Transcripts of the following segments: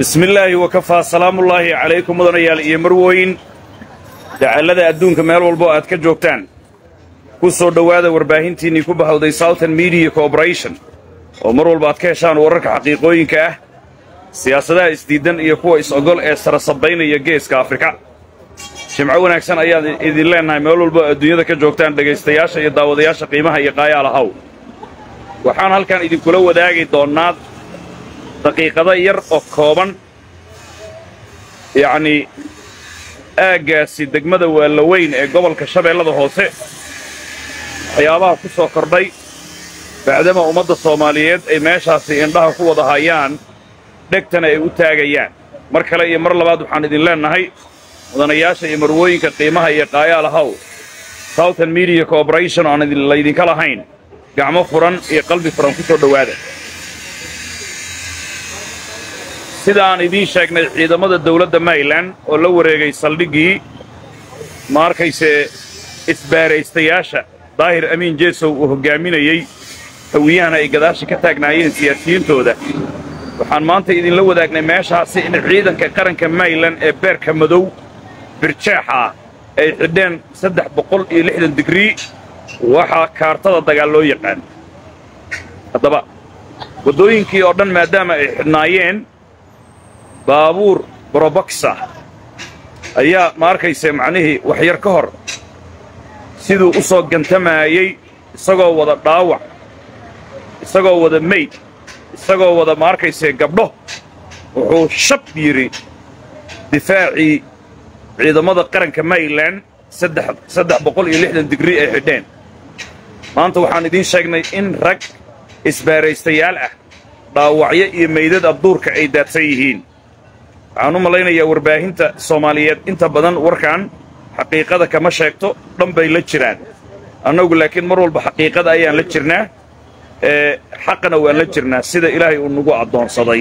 bismillaahi wakafaa salaamullaahi calaykum mudanayaal iyo marwooyin dacallada adduunka meel walbo aad ka joogtaan ku soo dhowaada warbaahintiinnii ku bahawday southern media corporation oo mar walba aad ka heshaan wararka xaqiiqooyinka ah siyaasadaha isdiiddan iyo kuwa is-ogol ee sarasabaynaya geeska afrika jimco wanaagsan ayaan idin leennahay meel walbo adduunyada ka joogtaan dhegaystayaasha iyo daawadayaasha qiimaha iyo qaayaalahaw waxaan halkan idinkula wadaagi doonnaa daqiiqado yar oo kooban yacnii aaggaasi degmada waalaweyn ee gobolka shabeellada hoose waxyaabaha ku soo kordhay bacdama ummadda soomaaliyeed ay meeshaasi indhaha ku wada hayaan dhegtana ay u taagayaan mar kale iyo mar labaad waxaan idin leennahay mudanayaasha iyo marwooyinka qiimaha iyo qaayaalahaw southern media corporation aan laydinka lahayn gacmo furan iyo qalbi furan ku soo dhowaada sida aan idiin sheegnay ciidamada dawladda maryland oo la wareegay saldhiggii ma arkayse isbaaraystayaasha daahir amiin jeesow uu hoggaaminayey hawiyahana ay gadaasha ka taagnaayeen siyaasiyiintooda waxaan maanta idinla wadaagnay meeshaasi in ciidanka qaranka maryland ee beerka madow birjeexa ah ay xidheen saddex boqol iyo lixdan digrii waxaa kaartada dagaal loo yaqaan haddaba waddooyinkii oo dhan maadaama ay xidhnaayeen baabuur broboksa ayaa ma arkayse macnihii waxyar ka hor siduu u soo gantamaayey isagoo wada dhaawac isagoo wada mayd isagoo wada ma arkayse gabdho wuxuu shab yidhi difaacii ciidamada qaranka maryland saddex boqol iyo lixdan digrii ay xidheen maanta waxaan idiin sheegnay in rag isbaaraystayaal ah dhaawacyo iyo meydad abduurka ay daadsan yihiin waxaan u malaynayaa warbaahinta soomaaliyeed inta badan warkan xaqiiqada kama sheegto dhan bay la jiraan annagu laakiin mar walba xaqiiqada ayaan la jirnaa ee xaqana waan la jirnaa sida ilaahay uu nagu addoonsaday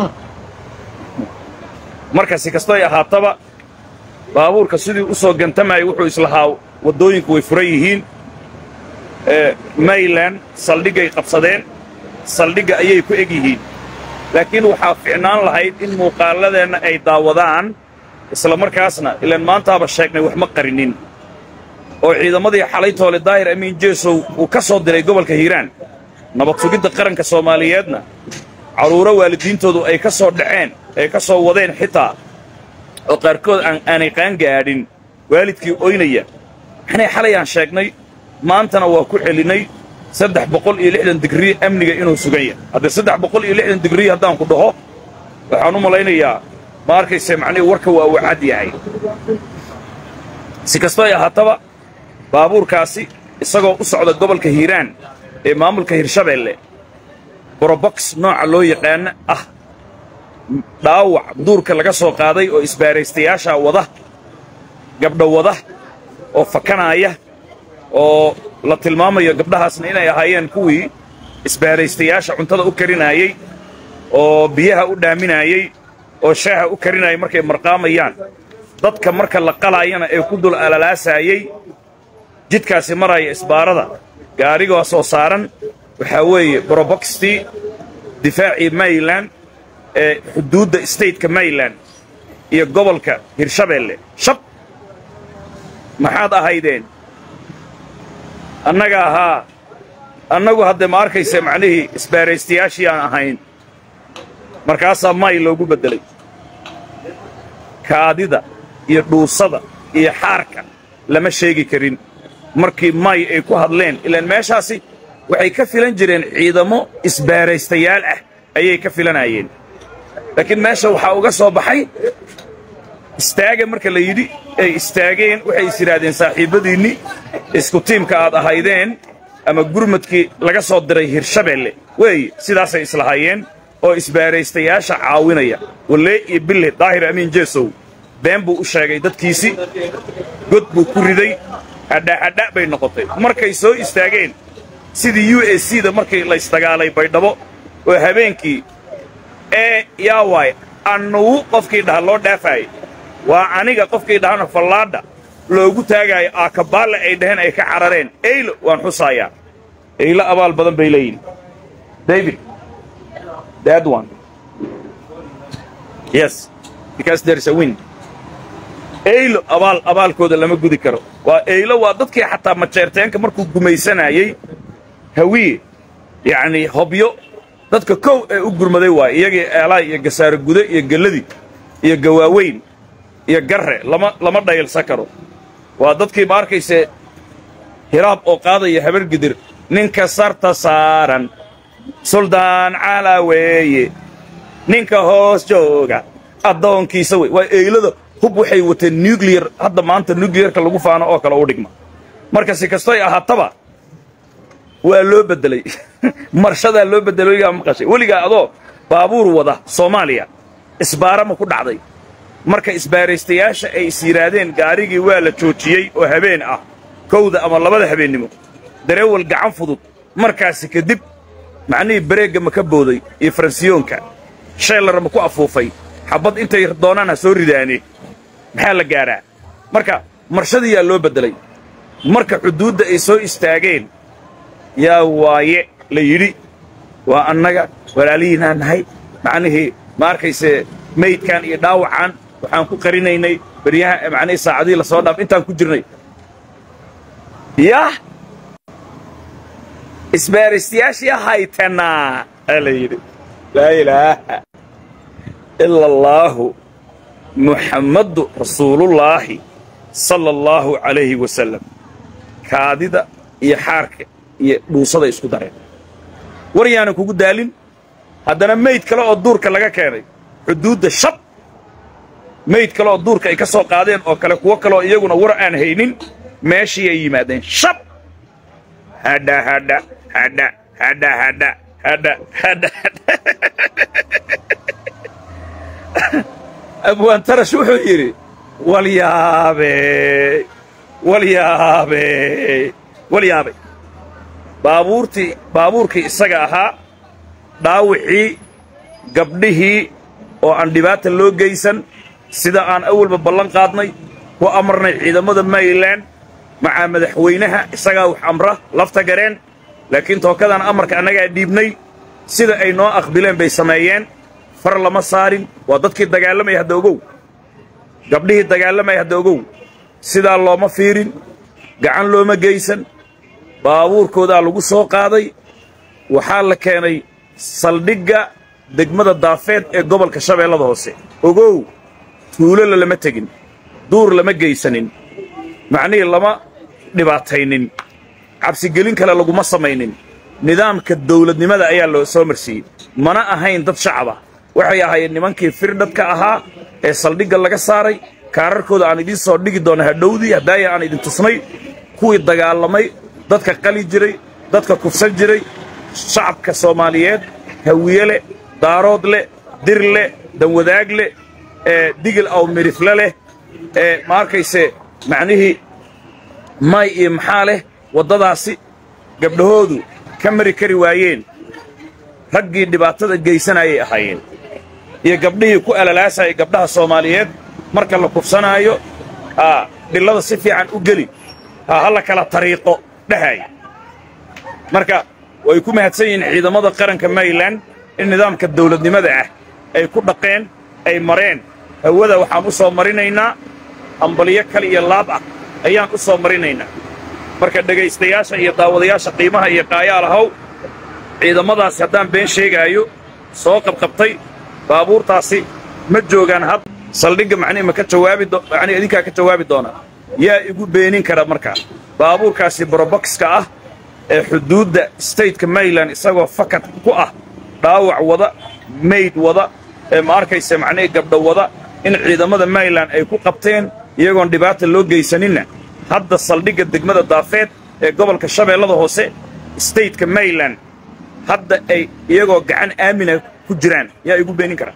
marka si kastoy ahaataba baabuurka sidii u soo gantamayay wuxuu islahaa waddooyinku way furan yihiin maryland saldhiggay qabsadeen saldhigga ayay ku eg yihiin laakiin waxaa ficnaan lahayd in muuqaalladeenna ay daawadaan isla markaasna ilaan maantaaba sheegnay wax ma qarinin oo ciidamadii xalaytoole daahir amiin jeesow uu ka soo diray gobolka hiiraan nabad sugidda qaranka soomaaliyeedna carruuro waalidiintoodu ay ka soo dhaceen ay ka soo wadeen xitaa oo qaarkood aanay qaangaadhin waalidkii oynaya maxnay xalay aan sheegnay maantana waa ku celinnay saddex boqol iyo lixdan digrii amniga inuu sugan yahay haddee saddex boqol iyo lixdan digrii haddaan ku dhaho waxaan u malaynayaa ma arkayse macnihi warka waa uu cad yahay si kastoo ay ahaataba baabuurkaasi isagoo u socda gobolka hiiraan ee maamulka hirshabeelle borobox nooca loo yaqaana ah dhaawac duurka laga soo qaaday oo isbaaraystayaashaa wada gabdho wada oo fakanaaya oo la tilmaamayo gabdhahaasna inay ahaayeen kuwii isbaaraystayaasha cuntada u karinaayey oo biyaha u dhaaminaayey oo shaaha u karinaayay markay marqaamayaan dadka marka la qalaayana ee ku dul alalaasaayey jidkaasi maraya isbaarada gaarigoo soo saaran waxaa weeye broboxtii difaacii maryland ee xuduudda stateka maryland iyo gobolka hirshabeelle shab maxaad ahaydeen annaga ahaa annagu haddee ma arkayse macnihii isbaaraystayaashii aan ahayn markaasaa may loogu beddelay kaadida iyo dhuusada iyo xaarka lama sheegi karin markii may ay ku hadleen ilaan meeshaasi waxay ka filan jireen ciidamo isbaaraystayaal ah ayay ka filanayeen laakiin meesha waxaa uga soo baxay istaaga marka la yidhi ay istaageen waxay is yidhaahdeen saaxiibbadiinni isku tiimka aad ahaydeen ama gurmadkii laga soo diray hirshabeelle weeye sidaasay islahaayeen oo isbaaraystayaasha caawinaya wallee iyo bille daahir amiin jeesow been buu u sheegay dadkiisii god buu ku riday adhaadha bay noqotay markay soo istaageen sidii u s c da markii laysdagaalay baydhabo oo habeenkii ee yaa waay annugu qofkii dhaha loo dhaafaayay waa aniga qofkii dhahana fallaadha loogu taagaayo aakabaalle ay dhaheen ay ka carareen eylo waan xusaayaa eylo abaal badan bay leeyihin david that one yes because there is a wind eylo abaal abaalkooda lama gudi karo waa eylo waa dadkii xataa majeerteenka markuu gumaysanayey hawiye yacnii hobyo dadka kow ee u gurmaday waay iyagii eelaay iyo gasaaro gude iyo gelladii iyo gawaaweyn iyo garre lama lama dhayalsan karo waa dadkii ma arkayse hiraab oo qaadaya habar gidir ninka sarta saaran suldaan calaa weeye ninka hoos jooga addoonkiisa wey waa eylada hub waxay wateen nuclear hadda maanta nuclearka lagu faano oo kale u dhigma marka si kastoy ahaataba waa loo beddelay marshadaa loo beddelay weligaa maqashay weligaa adoo baabuur wada soomaaliya isbaara ma ku dhacday marka isbaaraystayaasha ay is yidhaahdeen gaarigii waa la joojiyey oo habeen ah kowda ama labada habeennimo dareewal gacan fudud markaasi kadib macnihii bareegga ma ka booday iyo faransiyoonka sheellar ma ku afuufay xabbad intay doonaan ha soo ridaane maxaa la gaadhaa marka marshadiyaa loo beddelay marka xuduudda ay soo istaageen yaa waaye la yidhi waa annaga walaalihiinaa nahay macnihii ma arkayse maydkan iyo dhaawacan waxaan ku qarinaynay beryaha macnihii saacadihii la soo dhaaf intaan ku jirnay yah isbaaristayaashii haytanaa aa la yidhi laa ilaaha ila allaahu muxammadu rasuulullaahi sala allaahu calayhi wasalam kaadida iyo xaarka iyo dhuusaday isku dareen war yaanan kugu daalin haddana mayd kale oo duurka laga keenay xuduudda shab mayd kale oo duurka ay ka soo qaadeen oo kale kuwo kaleoo iyaguna war aan haynin meeshii ay yimaadeen shab hadha hadha hadha hadha hadha hadha hadha abwaan tarash wuxuu yidhi walyaabe walyaabe walyaabe baabuurtii baabuurkii isaga ahaa dhaawicii gabdhihii oo aan dhibaata loo geysan sida aan awalba ballan qaadnay ku amarnay ciidamada mayland macaa madaxweynaha isagaa wax amra lafta gareen laakiin tookadan amarka annagaa dhiibnay sida ay noo aqbileen bay sameeyeen far lama saarin waa dadkii dagaalamaya hadda ogow gabdhihii dagaalamaya hadda ogow sidaa looma fiirin gacan looma geysan baabuurkoodaa lagu soo qaaday waxaa la keenay saldhigga degmada daafeed ee gobolka shabeellada hoose ogow tuulola lama tegin duur lama geysanin macnihii lama dhibaataynin cabsigelin kale laguma samaynin nidaamka dawladnimada ayaa loo soo marsiiyey mana ahayn dad shacaba waxay ahaayeen nimankii firdhadka ahaa ee saldhigga laga saaray kaararkooda aan idiin soo dhigi doona hadhowdii haddaaya aan idin tusnay kuwii dagaalamay dadka qali jiray dadka kufsan jiray shacabka soomaaliyeed hawiye leh daarood leh dir leh danwadaag leh ee digil aw mirifle leh ee ma arkayse macnihii may iyo maxaa leh waddadaasi gabdhahoodu ka mari kari waayeen raggii dhibaatada geysanayay ahaayeen iyo gabdhihii ku alalaasayay gabdhaha soomaaliyeed marka la kufsanaayo aa dhillada si fiican u geli haa ha la kala tariiqo dhahay marka way ku mahadsan yihiin ciidamada qaranka mayland in nidaamka dawladnimada ah ay ku dhaqeen ay mareen hawada waxaan u soo marinaynaa ambalyo kal iyo laab ah ayaan u soo marinaynaa marka dhegaystayaasha iyo daawadayaasha qiimaha iyo qaayaalahow ciidamadaasi haddaan been sheegaayo soo qabqabtay baabuurtaasi ma joogaan had saldhigga macnihi ma ka jawaabi macnihi idinkaa ka jawaabi doona yaa igu beenin kara markaa baabuurkaasi broboxka ah ee xuduudda stateka mayland isagoo fakad ku ah dhaawac wada mayd wada ee ma arkaysa macnihii gabdho wada in ciidamada mayland ay ku qabteen iyagoon dhibaata loo geysaninna hadda saldhigga degmada daafeed ee gobolka shabeellada hoose stateka mayland hadda ay iyagoo gacan aamina ku jiraan yaa igu beenin kara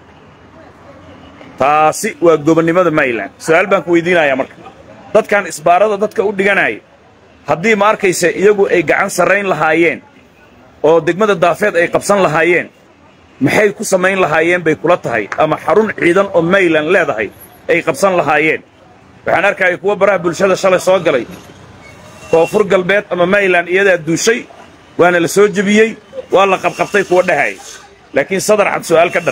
taasi waa gobonnimada mayland su'aal baan ku weydiinayaa marka dadkan isbaarada dadka u dhiganaya haddii ma arkayse iyagu ay gacan sarrayn lahaayeen oo degmada daafeed ay qabsan lahaayeen maxay ku samayn lahaayeen bay kula tahay ama xarun ciidan oo mayland leedahay ay qabsan lahaayeen waxaan arkaya kuwa baraha bulshada shalay soo galay koonfur galbeed ama mayland iyadaa duushay waana la soo jebiyey waa la qabqabtay kuwa dhahay laakiin sadar cad su'aal ka dhan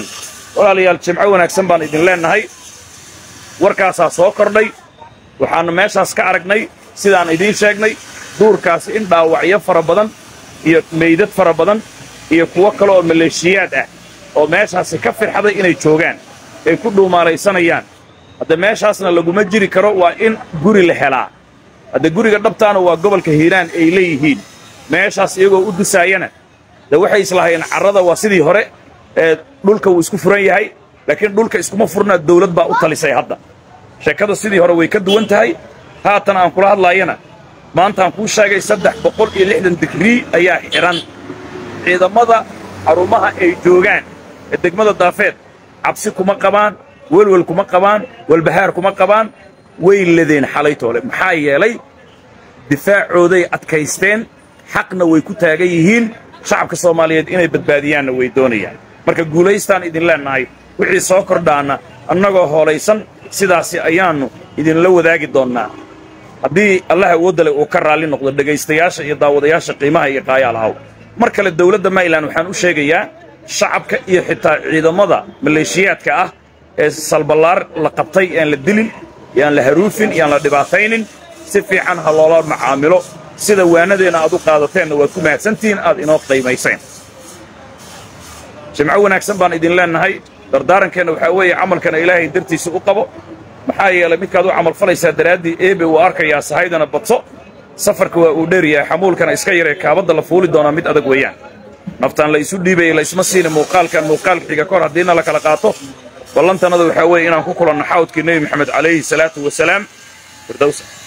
walaalayaal jimco wanaagsan baan idin leennahay warkaasaa soo kordhay waxaannu meeshaas ka aragnay sidaan idiin sheegnay duurkaasi in dhaawacyo fara badan iyo meydad fara badan iyo kuwo kale oo maleeshiyaad ah oo meeshaasi ka firxaday inay joogaan ay ku dhuumaalaysanayaan hadda meeshaasna laguma jiri karo waa in guri la helaa hadda guriga dhabtaana waa gobolka hiiraan ay leeyihiin meeshaas iyagoo u dusaayana de waxay islahayeen carrada waa sidii hore ee dhulka wuu isku furan yahay laakiin dhulka iskuma furnaa dawlad baa u talisay hadda sheekada sidii hore way ka duwan tahay haatan aan kula hadlaayana maantaan kuu sheegay saddex boqol iyo lixdan digrii ayaa xidhan ciidamada xarumaha ay joogaan ee degmada daafeed cabsi kuma qabaan welwel kuma qabaan walbahaar kuma qabaan way ledeen xalaytoole maxaa yeelay difaacooday adkaysteen xaqna way ku taagan yihiin shacabka soomaaliyeed inay badbaadiyaanna way doonayaan marka guulaystaan idin leennahay wixii soo kordhaana annagoo hoolaysan sidaasi ayaannu idinla wadaagi doonnaa haddii allah awoodda uu ka raalli noqdo dhegaystayaasha iyo daawadayaasha qiimaha iyo qaayaalahaw mar kale dawladda mayland waxaan u sheegayaa shacabka iyo xitaa ciidamada maleeshiyaadka ah ee salballaar la qabtay aan la dilin yaan la haruufin yaan la dhibaataynin si fiican ha loola macaamilo sida waanadeenna aad u qaadateenna waad ku mahadsantihiin aad inoo qiimayseen jimco wanaagsan baan idin leennahay dardaarankeenna waxaa weeye camalkana ilaahay dartiisa u qabo maxaa yeelay midkaad u camalfalaysaa daraaddii eebe uu arkayaa sahaydana badso safarka waa uu dheeryahay xamuulkana iska yaree kaabadda la fuuli doonaa mid adag weeyaan naftaan la isu dhiibayay laysma siina muuqaalkan muuqaalka xiga kahor haddiina la kala qaato ballantannada waxaa weeye inaan ku kulanno xawdkii nebi moxamed calayhi salaatu wasalaam firdowsa